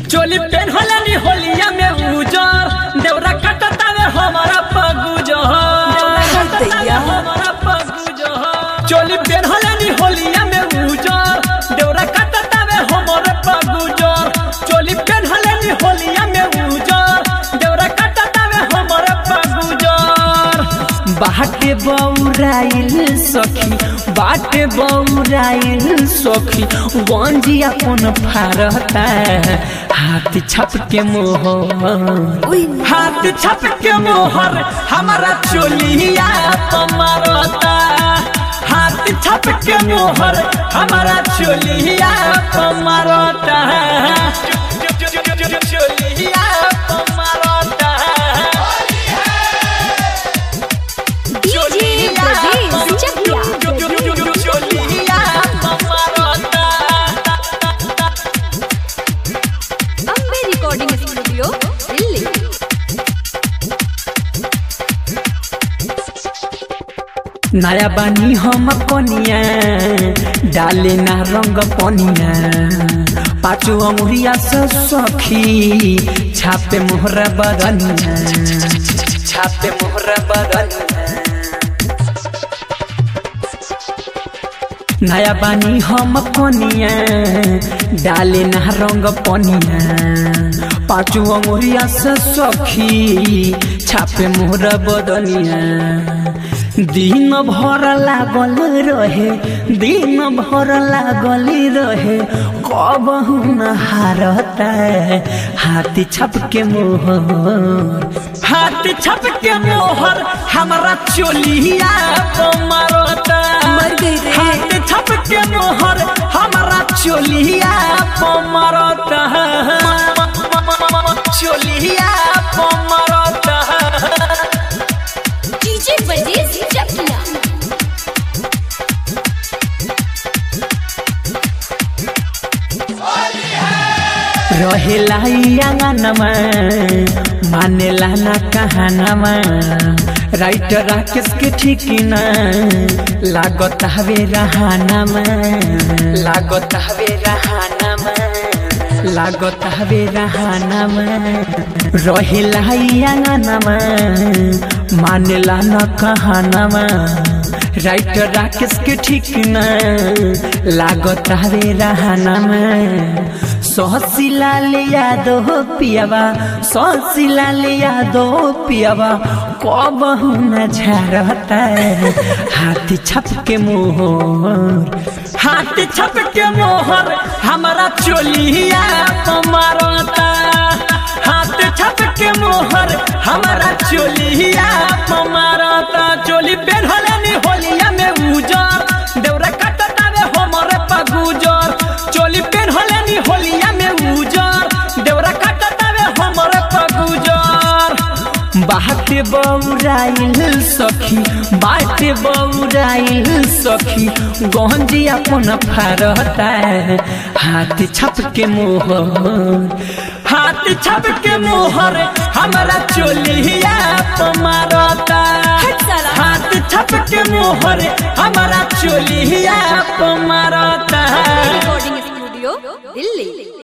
चोली पेन होलनी होलिया में उजर देवरा कटतावे हमारा पगुजर दैया। हमारा पगुजर चोली पेन होलनी होलिया में उजर देवरा कटतावे हमारा पगुजर चोली पेन होलनी होलिया में उजर देवरा कटतावे हमारा पगुजर बाटे बौराइल सखी बाटे बौराइल सखी गंजी अपन फारता हाथ छप के मोहर उई हाथ छप के मोहर हमारा चोलिया पमरता हाथ छप के मोहर हमारा चोलिया पमरता चोलिया पमरता डीजे ब्रजेश चकिया चोलिया पमरता अम्बे रिकॉर्डिंग स्टूडियो दिल्ली नया बानी हम कनिया डाले ना रंग पनिया पाँचो अमुरिया से सखी छापे मोहरा बदनिया छापे मोहरा बदनिया नया बानी हम कनिया डाले ना रंग पनिया पाँचो अमुरिया से सखी छापे मोहरा बदनिया दिन भर लागल रहे दिन भर लागल रहे कब न हारता हाथी छप के मोहर हाथी छप के मोहर हमारा चोलिया मारता मर गई रे। हाथी छप के मोहर हमारा चोलिया मारता चोलिया मारता डीजे ब्रजेश चकिया रहेला आंगनमा मानेला ना कहानमा राइटर राकेश के ठीक ना लागत हवे रहानमा लागत हवे रहानमा लागत हवे रहानमा रहेला आंगनमा मानेला ना कहानमा राइटर राकेश के ठीक ना लागत हवे रहानमा सहसिलाल यादव पियावा सहसिलाल यादव पियावा कब न झरता हाथी छप के मोहर हाथी छप के मोहर हमारा चोलिया मारता हाथ छप के मोहर हमारा चोलिया मारता चोली पेढ़नी होलिया में उजर देवरा कटतावे हमरे पगुजर चोली पेढ़नी होलिया में उजर देवरा कटतावे हमरे पगुजर बाटे बौराइल सखी बाटे बौराइल सखी गंजी अपन फारता हाथ छप के मोहर हाथ छप के मोहर हमारा चोलिया मारता हट साला। हाथ छप के मोहर हमारा चोलिया मारता रिकॉर्डिंग स्टूडियो दिल्ली